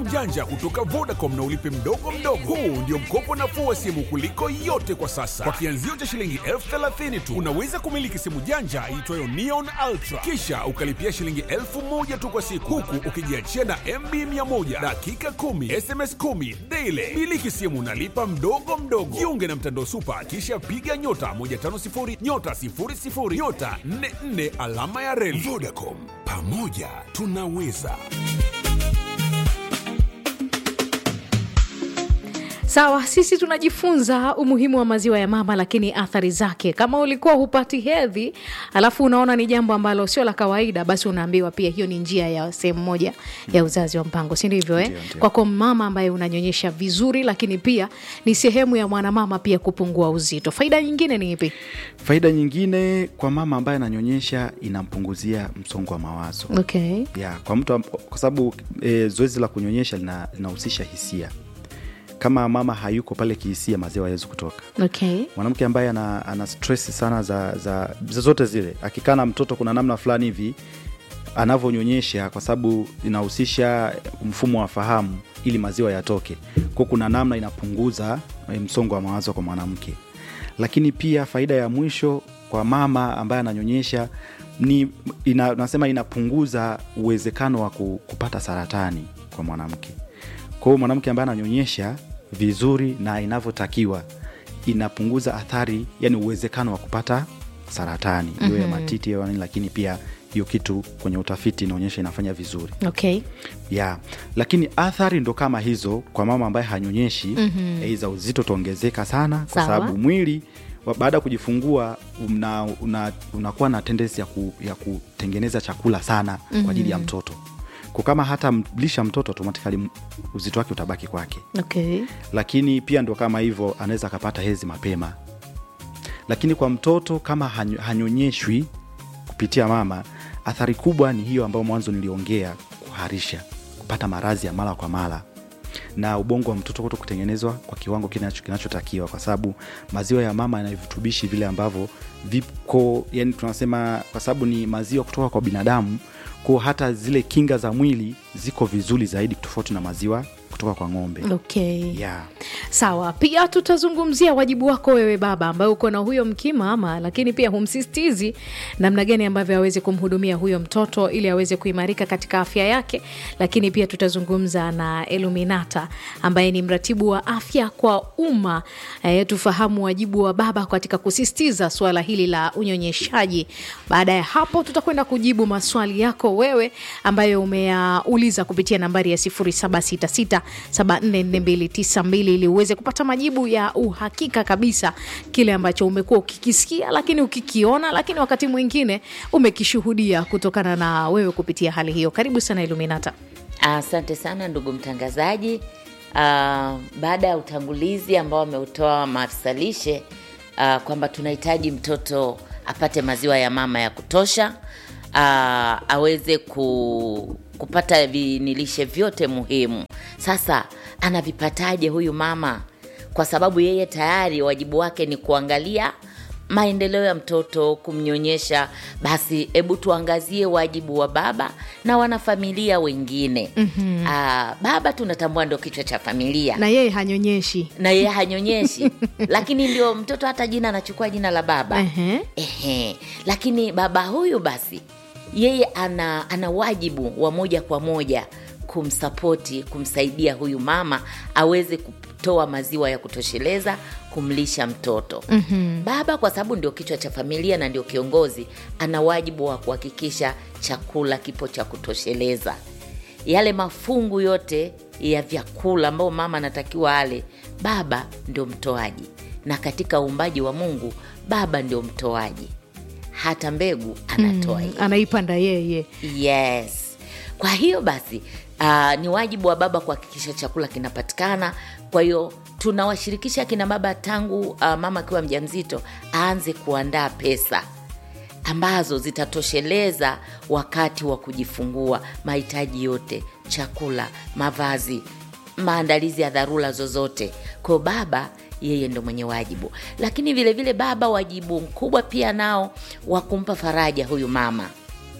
janja kutoka Vodacom na ulipe mdogo mdogo. Huu ndio mkopo nafuu wa simu kuliko yote kwa sasa. Kwa kianzio cha shilingi elfu thelathini tu unaweza kumiliki simu janja iitwayo Neon Ultra, kisha ukalipia shilingi elfu moja tu kwa siku, huku ukijiachia na MB 100 dakika 10 SMS 10 daily. Miliki simu nalipa mdogo mdogo. Jiunge na mtandao Super, kisha piga nyota 150 nyota 00 nyota 44 alama ya reli. Vodacom, pamoja tunaweza. Sawa, sisi tunajifunza umuhimu wa maziwa ya mama, lakini athari zake, kama ulikuwa hupati hedhi alafu unaona ni jambo ambalo sio la kawaida, basi unaambiwa pia hiyo ni njia ya sehemu moja ya uzazi wa mpango, si ndivyo? Eh, Ndio, ndio. kwako mama ambaye unanyonyesha vizuri, lakini pia ni sehemu ya mwanamama pia kupungua uzito. Faida nyingine ni ipi? Faida nyingine kwa mama ambaye ananyonyesha, inampunguzia msongo wa mawazo Okay. ya kwa mtu am- kwa sababu e, zoezi la kunyonyesha lina- linahusisha hisia. Kama mama hayuko pale kihisia, maziwa hawezi kutoka. Okay. Mwanamke ambaye ana, ana stress sana za, za zozote zile, akikaa na mtoto, kuna namna fulani hivi anavyonyonyesha, kwa sababu inahusisha mfumo wa fahamu ili maziwa yatoke, kwa kuna namna inapunguza eh, msongo wa mawazo kwa mwanamke. Lakini pia faida ya mwisho kwa mama ambaye ananyonyesha ni ina, nasema inapunguza uwezekano wa ku- kupata saratani kwa mwanamke. Kwa hiyo mwanamke ambaye ananyonyesha vizuri na inavyotakiwa inapunguza athari, yani uwezekano wa kupata saratani hiyo ya matiti au nini, lakini pia hiyo kitu kwenye utafiti inaonyesha inafanya vizuri Okay. ya lakini athari ndo kama hizo kwa mama ambaye hanyonyeshi mm-hmm. za uzito utaongezeka sana kwa Sawa. sababu mwili wa- baada ya kujifungua una, una, unakuwa na tendensi ya, ku, ya kutengeneza chakula sana mm-hmm. kwa ajili ya mtoto kwa kama hata mlisha mtoto automatikali m- uzito wake utabaki kwake Okay. lakini pia ndo kama hivyo anaweza akapata hezi mapema lakini kwa mtoto kama hanyo- hanyonyeshwi kupitia mama athari kubwa ni hiyo ambayo mwanzo niliongea kuharisha kupata maradhi ya mara kwa mara na ubongo wa mtoto kuto kutengenezwa kwa kiwango kinacho- kinachotakiwa kwa sababu maziwa ya mama yana virutubishi vile ambavyo viko yani tunasema kwa sababu ni maziwa kutoka kwa binadamu kwa hata zile kinga za mwili ziko vizuri zaidi tofauti na maziwa kutoka kwa ng'ombe Okay. yeah. Sawa, pia tutazungumzia wajibu wako wewe baba ambaye uko na huyo mkimama, lakini pia humsistizi namna gani ambavyo aweze kumhudumia huyo mtoto ili aweze kuimarika katika afya yake. Lakini pia tutazungumza na Eluminata ambaye ni mratibu wa afya kwa umma e, tufahamu wajibu wa baba katika kusisitiza suala hili la unyonyeshaji. Baada ya hapo, tutakwenda kujibu maswali yako wewe ambayo umeyauliza kupitia nambari ya 0766744292 ili uweze kupata majibu ya uhakika kabisa kile ambacho umekuwa ukikisikia, lakini ukikiona, lakini wakati mwingine umekishuhudia kutokana na wewe kupitia hali hiyo. Karibu sana Iluminata. Asante sana ndugu mtangazaji. Uh, baada ya utangulizi ambao ameutoa maafisa lishe uh, kwamba tunahitaji mtoto apate maziwa ya mama ya kutosha uh, aweze ku, kupata vinilishe vyote muhimu. Sasa anavipataje huyu mama? Kwa sababu yeye tayari wajibu wake ni kuangalia maendeleo ya mtoto, kumnyonyesha. Basi hebu tuangazie wajibu wa baba na wanafamilia wengine. mm-hmm. Aa, baba tunatambua ndio kichwa cha familia Na yeye hanyonyeshi. na yeye hanyonyeshi lakini ndio mtoto hata jina anachukua jina la baba Ehe. Ehe. Lakini baba huyu basi yeye ana, ana wajibu wa moja kwa moja kumsapoti, kumsaidia huyu mama aweze kutoa maziwa ya kutosheleza kumlisha mtoto. mm-hmm. Baba kwa sababu ndio kichwa cha familia na ndio kiongozi, ana wajibu wa kuhakikisha chakula kipo cha kutosheleza yale mafungu yote ya vyakula ambayo mama anatakiwa ale, baba ndio mtoaji, na katika uumbaji wa Mungu baba ndio mtoaji, hata mbegu anatoa yeye. Anaipanda yeye. Yes. Kwa hiyo basi uh, ni wajibu wa baba kuhakikisha chakula kinapatikana. Kwa hiyo tunawashirikisha kina baba tangu uh, mama akiwa mjamzito aanze kuandaa pesa ambazo zitatosheleza wakati wa kujifungua mahitaji yote, chakula, mavazi, maandalizi ya dharura zozote. Kwa hiyo baba yeye ndo mwenye wajibu, lakini vilevile vile baba wajibu mkubwa pia nao wa kumpa faraja huyu mama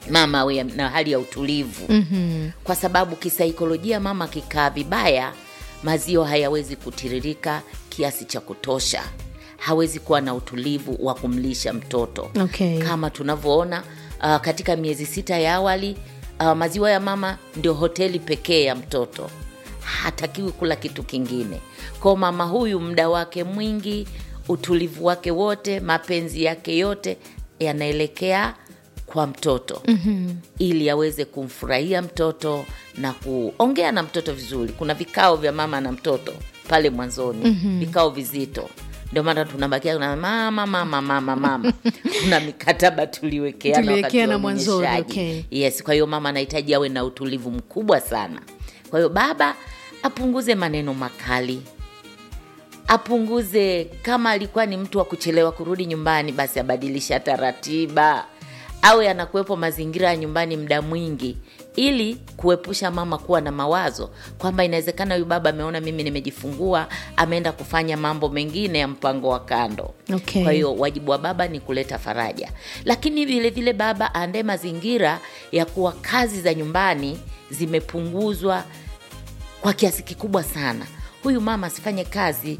mama awe na hali ya utulivu mm-hmm. kwa sababu kisaikolojia mama akikaa vibaya maziwa hayawezi kutiririka kiasi cha kutosha hawezi kuwa na utulivu wa kumlisha mtoto Okay. kama tunavyoona uh, katika miezi sita ya awali uh, maziwa ya mama ndio hoteli pekee ya mtoto hatakiwi kula kitu kingine kwao mama huyu muda wake mwingi utulivu wake wote mapenzi yake yote yanaelekea kwa mtoto mm-hmm. ili aweze kumfurahia mtoto na kuongea na mtoto vizuri kuna vikao vya mama na mtoto pale mwanzoni mm-hmm. vikao vizito ndio maana tunabakia na mama mama mama mama kuna mikataba tuliwekeana wakati Tuliwekeana wa mwanzoni, unyonyeshaji. okay. yes kwa hiyo mama anahitaji awe na utulivu mkubwa sana kwa hiyo baba apunguze maneno makali apunguze kama alikuwa ni mtu wa kuchelewa kurudi nyumbani basi abadilishe hata ratiba awe anakuwepo mazingira ya nyumbani muda mwingi ili kuepusha mama kuwa na mawazo kwamba inawezekana huyu baba ameona mimi nimejifungua ameenda kufanya mambo mengine ya mpango wa kando Okay. kwa hiyo wajibu wa baba ni kuleta faraja lakini vile vile baba aandae mazingira ya kuwa kazi za nyumbani zimepunguzwa kwa kiasi kikubwa sana huyu mama asifanye kazi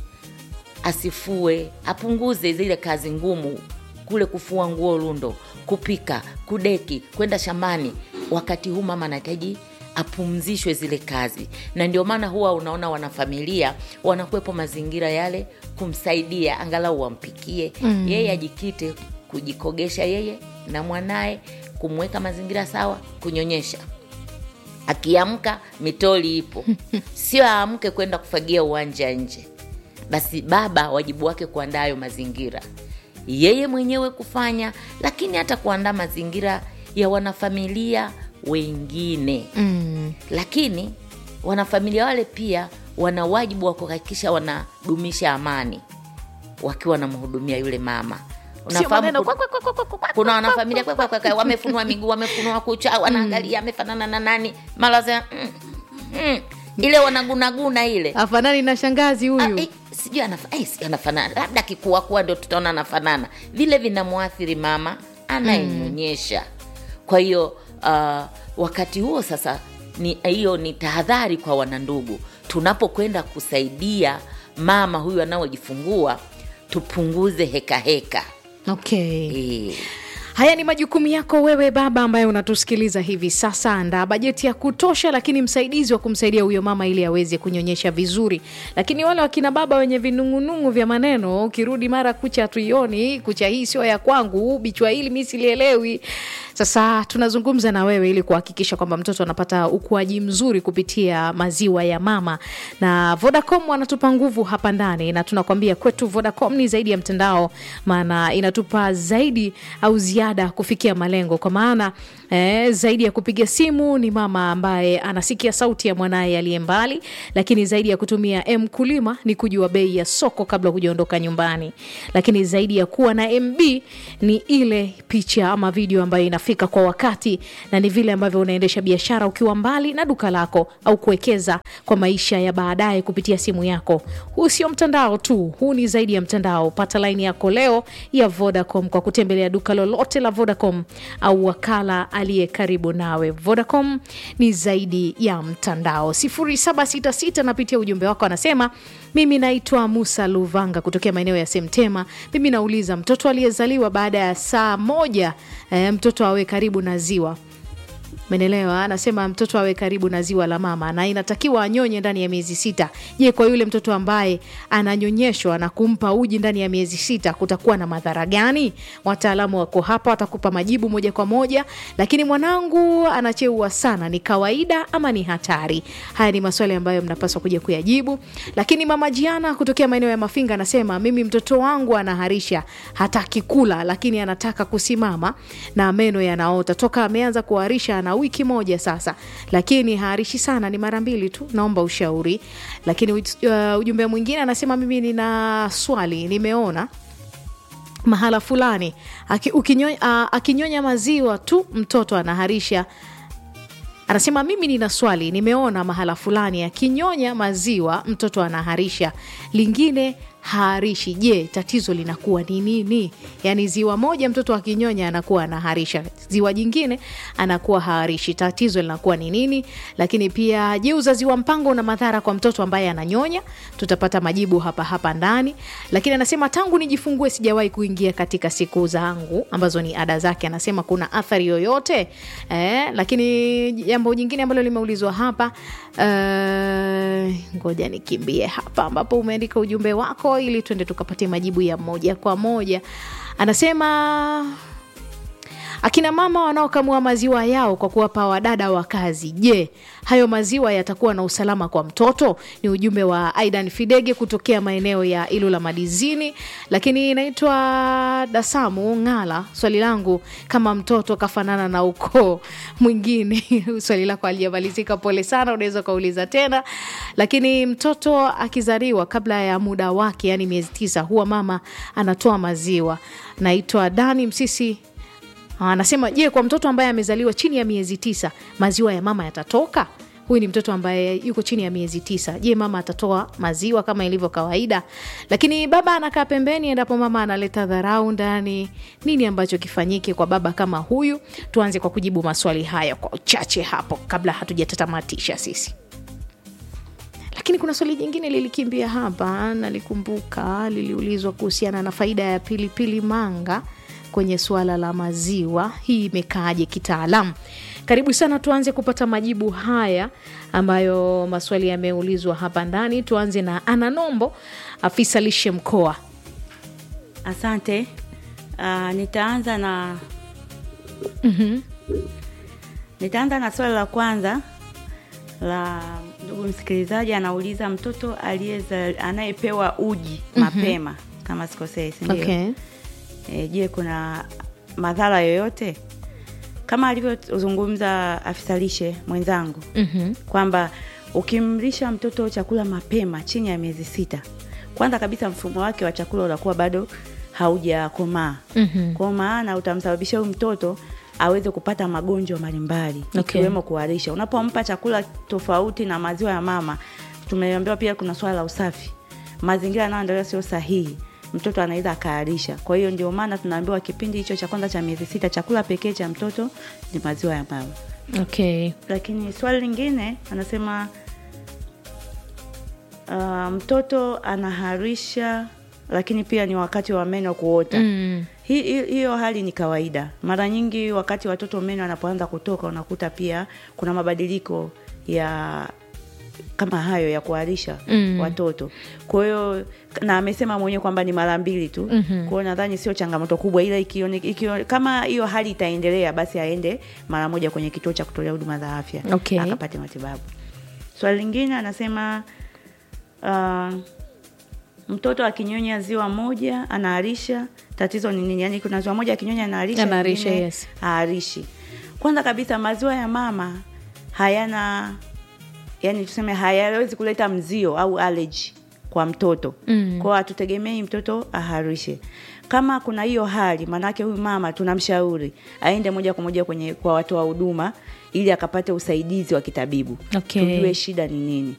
asifue apunguze zile kazi ngumu kule kufua nguo lundo kupika kudeki kwenda shambani wakati huu mama anahitaji apumzishwe zile kazi na ndio maana huwa unaona wanafamilia wanakuwepo mazingira yale kumsaidia angalau wampikie mm. yeye ajikite kujikogesha yeye na mwanaye kumweka mazingira sawa kunyonyesha akiamka mitoli ipo sio aamke kwenda kufagia uwanja nje basi baba wajibu wake kuandaa hayo mazingira yeye mwenyewe kufanya lakini hata kuandaa mazingira ya wanafamilia wengine mm. lakini wanafamilia wale pia wana wajibu wa kuhakikisha wanadumisha amani wakiwa wanamhudumia yule mama Sio maneno, ku- kuna wanafamilia kwe, kwe, kwe, kwe, wamefunua miguu wamefunua kucha wanaangalia amefanana na nani mara za mm, mm, ile wanagunaguna ile afanani na shangazi Ah, huyu eh, sijui anafa- eh, sijui anafanana labda akikuakuwa ndio tutaona anafanana vile vinamwathiri mama anayenyonyesha kwa hiyo uh, wakati huo sasa ni hiyo ni tahadhari kwa wanandugu tunapokwenda kusaidia mama huyu anaojifungua tupunguze hekaheka okay. eh, haya ni majukumu yako wewe baba ambaye unatusikiliza hivi sasa andaa bajeti ya kutosha lakini msaidizi wa kumsaidia huyo mama ili aweze kunyonyesha vizuri lakini wale wakina baba wenye vinung'unung'u vya maneno ukirudi mara kucha hatuioni kucha hii sio ya kwangu bichwa hili mi silielewi sasa tunazungumza na wewe ili kuhakikisha kwamba mtoto anapata ukuaji mzuri kupitia maziwa ya mama na vodacom wanatupa nguvu hapa ndani na tunakwambia kwetu vodacom ni zaidi ya mtandao maana inatupa zaidi au ziada kufikia malengo kwa maana eh, zaidi ya kupiga simu ni mama ambaye anasikia sauti ya mwanaye aliye mbali lakini zaidi ya kutumia mkulima ni kujua bei ya soko kabla hujaondoka nyumbani lakini zaidi ya kuwa na mb ni ile picha ama video ambayo inafika kwa wakati na ni vile ambavyo unaendesha biashara ukiwa mbali na duka lako au kuwekeza kwa maisha ya baadaye kupitia simu yako huu sio mtandao tu huu ni zaidi ya mtandao pata laini yako leo ya vodacom kwa kutembelea duka lolote la vodacom au wakala aliye karibu nawe vodacom ni zaidi ya mtandao 766 napitia ujumbe wako anasema mimi naitwa musa luvanga kutokea maeneo ya semtema mimi nauliza mtoto aliyezaliwa baada ya saa moja eh, mtoto awe karibu na ziwa menelewa anasema mtoto awe karibu na ziwa la mama na inatakiwa anyonye ndani ya miezi sita je kwa yule mtoto ambaye ananyonyeshwa na kumpa uji ndani ya miezi sita kutakuwa na madhara gani wataalamu wako hapa watakupa majibu moja kwa moja lakini mwanangu anacheua sana ni kawaida ama ni hatari haya ni maswali ambayo mnapaswa kuja kuyajibu lakini mama jiana kutokea maeneo ya mafinga anasema mimi mtoto wangu anaharisha hataki kula lakini anataka kusimama na meno yanaota toka ameanza kuharisha ana wiki moja sasa lakini haharishi sana ni mara mbili tu naomba ushauri lakini uh, ujumbe mwingine anasema mimi nina swali nimeona mahala fulani aki, ukinyo, uh, akinyonya maziwa tu mtoto anaharisha anasema mimi nina swali nimeona mahala fulani akinyonya maziwa mtoto anaharisha lingine haharishi je tatizo linakuwa ni nini yaani ziwa moja mtoto akinyonya anakuwa anaharisha ziwa jingine anakuwa haarishi. Tatizo linakuwa ni nini? Lakini pia je, uzazi wa mpango una madhara kwa mtoto ambaye ananyonya? Tutapata majibu hapa hapa ndani. Lakini anasema tangu nijifungue sijawahi kuingia katika siku zangu ambazo ni ada zake. Anasema kuna athari yoyote eh? Lakini jambo jingine ambalo limeulizwa hapa eh, ngoja nikimbie hapa ambapo umeandika ujumbe wako ili tuende tukapatie majibu ya moja kwa moja. Anasema akina mama wanaokamua maziwa yao kwa kuwapa wadada wa kazi, je, hayo maziwa yatakuwa na usalama kwa mtoto? Ni ujumbe wa Aidan Fidege kutokea maeneo ya Ilula Madizini. Lakini inaitwa Dasamu Ng'ala, swali langu kama mtoto kafanana na ukoo mwingine swali lako alijamalizika, pole sana, unaweza ukauliza tena. Lakini mtoto akizaliwa kabla ya muda wake, yani miezi tisa, huwa mama anatoa maziwa. Naitwa Dani Msisi anasema je, kwa mtoto ambaye amezaliwa chini ya miezi tisa maziwa ya mama yatatoka? Huyu ni mtoto ambaye yuko chini ya miezi tisa. Je, mama atatoa maziwa kama ilivyo kawaida? Lakini baba anakaa pembeni endapo mama analeta dharau ndani. Nini ambacho kifanyike kwa baba kama huyu? Tuanze kwa kujibu maswali haya kwa uchache hapo kabla hatujatatamatisha sisi lakini kuna swali jingine lilikimbia hapa, nalikumbuka, liliulizwa kuhusiana na faida ya pilipili manga kwenye suala la maziwa. Hii imekaaje kitaalamu? Karibu sana, tuanze kupata majibu haya ambayo maswali yameulizwa hapa ndani. Tuanze na Ana Nombo, afisa lishe mkoa. Asante. Uh, nitaanza na nitaanza na swali la kwanza la ndugu msikilizaji, anauliza mtoto aliyeza anayepewa uji mapema kama sikosei, si ndio? Okay. E, je, kuna madhara yoyote kama alivyozungumza afisa lishe mwenzangu Mhm. kwamba ukimlisha mtoto chakula mapema chini ya miezi sita, kwanza kabisa mfumo wake wa chakula unakuwa bado haujakomaa Mhm. kwa maana utamsababisha huyu mtoto aweze kupata magonjwa mbalimbali Okay. ikiwemo kuharisha. Unapompa chakula tofauti na maziwa ya mama, tumeambiwa pia kuna swala la usafi, mazingira yanayoendelea sio sahihi, mtoto anaweza akaharisha. Kwa hiyo ndio maana tunaambiwa kipindi hicho cha kwanza cha miezi sita, chakula pekee cha mtoto ni maziwa ya mama. Okay. Lakini swali lingine anasema uh, mtoto anaharisha lakini pia ni wakati wa meno kuota. Mm. Hi- hi- Hiyo hali ni kawaida. Mara nyingi wakati watoto meno wanapoanza kutoka, unakuta pia kuna mabadiliko ya kama hayo ya kuharisha Mm. watoto. Kwa hiyo na amesema mwenyewe kwamba ni mara mbili tu. Mhm. Kwa hiyo nadhani sio changamoto kubwa, ila ikione, ikione, kama hiyo hali itaendelea, basi aende mara moja kwenye kituo cha kutolea huduma za afya Okay. akapate matibabu. Swali lingine anasema uh, mtoto akinyonya ziwa moja anaharisha, tatizo ni nini? Yani kuna ziwa moja akinyonya anaharisha, Anaharisha, lingine yes. haharishi. Kwanza kabisa maziwa ya mama hayana yani, tuseme hayawezi kuleta mzio au allergy kwa mtoto Mm. kwao, hatutegemei mtoto aharishe. Kama kuna hiyo hali, maanake huyu mama tunamshauri aende moja kwa moja kwenye kwa watoa huduma ili akapate usaidizi wa kitabibu Okay. tujue shida ni nini.